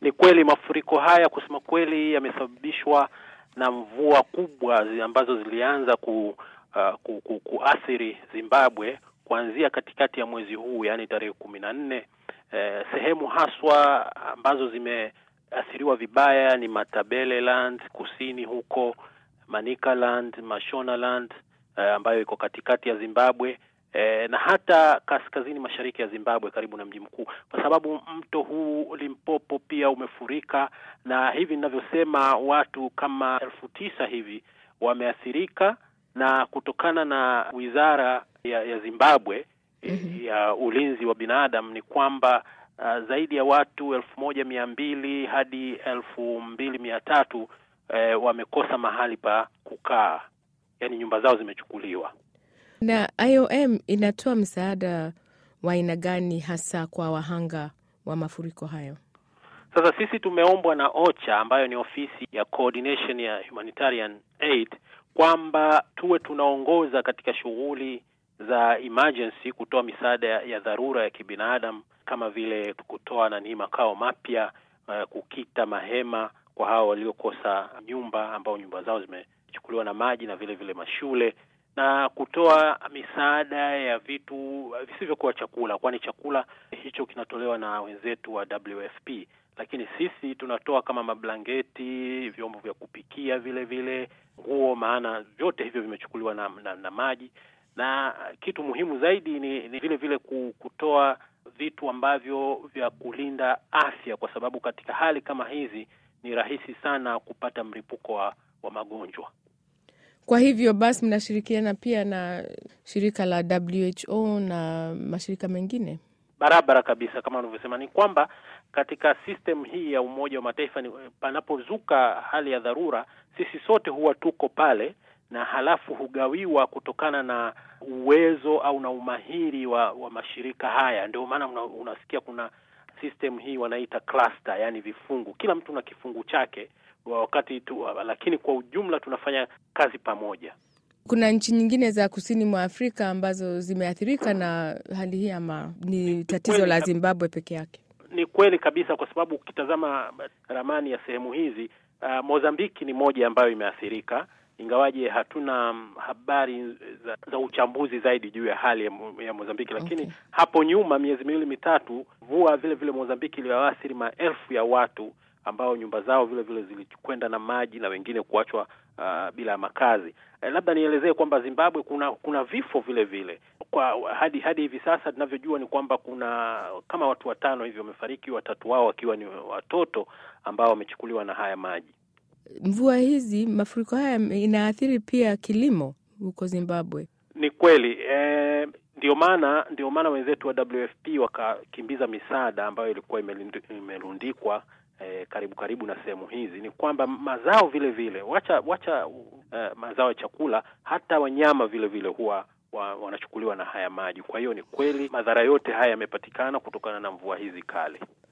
Ni kweli mafuriko haya kusema kweli yamesababishwa na mvua kubwa zi ambazo zilianza ku, uh, ku, ku, kuathiri Zimbabwe kuanzia katikati ya mwezi huu, yaani tarehe kumi na nne. Eh, sehemu haswa ambazo zimeathiriwa vibaya ni Matabeleland kusini huko, Manicaland, Mashonaland eh, ambayo iko katikati ya Zimbabwe eh, na hata kaskazini mashariki ya Zimbabwe karibu na mji mkuu, kwa sababu mto huu Limpopo pia umefurika, na hivi ninavyosema watu kama elfu tisa hivi wameathirika, na kutokana na wizara ya, ya Zimbabwe Mhm. ya ulinzi wa binadamu ni kwamba uh, zaidi ya watu elfu moja mia mbili hadi elfu mbili mia tatu eh, wamekosa mahali pa kukaa, yaani nyumba zao zimechukuliwa. Na IOM inatoa msaada wa aina gani hasa kwa wahanga wa mafuriko hayo? Sasa sisi tumeombwa na OCHA ambayo ni ofisi ya coordination ya humanitarian aid kwamba tuwe tunaongoza katika shughuli za emergency, kutoa misaada ya, ya dharura ya kibinadamu kama vile kutoa nani makao mapya, uh, kukita mahema kwa hao waliokosa nyumba ambao nyumba zao zimechukuliwa na maji na vile vile mashule na kutoa misaada ya vitu visivyokuwa chakula, kwani chakula hicho kinatolewa na wenzetu wa WFP, lakini sisi tunatoa kama mablangeti, vyombo vya kupikia, vile vile nguo, maana vyote hivyo vimechukuliwa na, na, na maji. Na kitu muhimu zaidi ni, ni vile vile ku- kutoa vitu ambavyo vya kulinda afya, kwa sababu katika hali kama hizi ni rahisi sana kupata mlipuko wa, wa magonjwa. Kwa hivyo basi mnashirikiana pia na shirika la WHO na mashirika mengine? Barabara kabisa, kama unavyosema, ni kwamba katika system hii ya Umoja wa Mataifa ni panapozuka hali ya dharura, sisi sote huwa tuko pale, na halafu hugawiwa kutokana na uwezo au na umahiri wa, wa mashirika haya. Ndio maana una, unasikia kuna system hii wanaita cluster, yani vifungu, kila mtu na kifungu chake wa wakati tu, lakini kwa ujumla tunafanya kazi pamoja. Kuna nchi nyingine za kusini mwa Afrika ambazo zimeathirika na hali hii ama ni tatizo kweli la kab- Zimbabwe peke yake? Ni kweli kabisa, kwa sababu ukitazama ramani ya sehemu hizi uh, Mozambiki ni moja ambayo imeathirika, ingawaje hatuna mm, habari za, za uchambuzi zaidi juu ya hali ya, Mo- ya Mozambiki, lakini Okay. hapo nyuma miezi miwili mitatu, mvua vile vile Mozambiki iliwaathiri maelfu ya watu ambao nyumba zao vile vile zilikwenda na maji na wengine kuachwa uh, bila makazi. Eh, labda nielezee kwamba Zimbabwe kuna kuna vifo vile vile kwa hadi hadi hivi sasa tunavyojua ni kwamba kuna kama watu watano hivi wamefariki, watatu wao wakiwa ni watoto ambao wamechukuliwa na haya maji. Mvua hizi, mafuriko haya inaathiri pia kilimo huko Zimbabwe. Ni kweli eh, ndio maana ndio maana wenzetu wa WFP wakakimbiza misaada ambayo ilikuwa imelindi- imerundikwa eh, karibu karibu na sehemu hizi. Ni kwamba mazao vile vile wacha wacha eh, mazao ya chakula, hata wanyama vile vile huwa wa, wanachukuliwa na haya maji. Kwa hiyo ni kweli madhara yote haya yamepatikana kutokana na mvua hizi kali.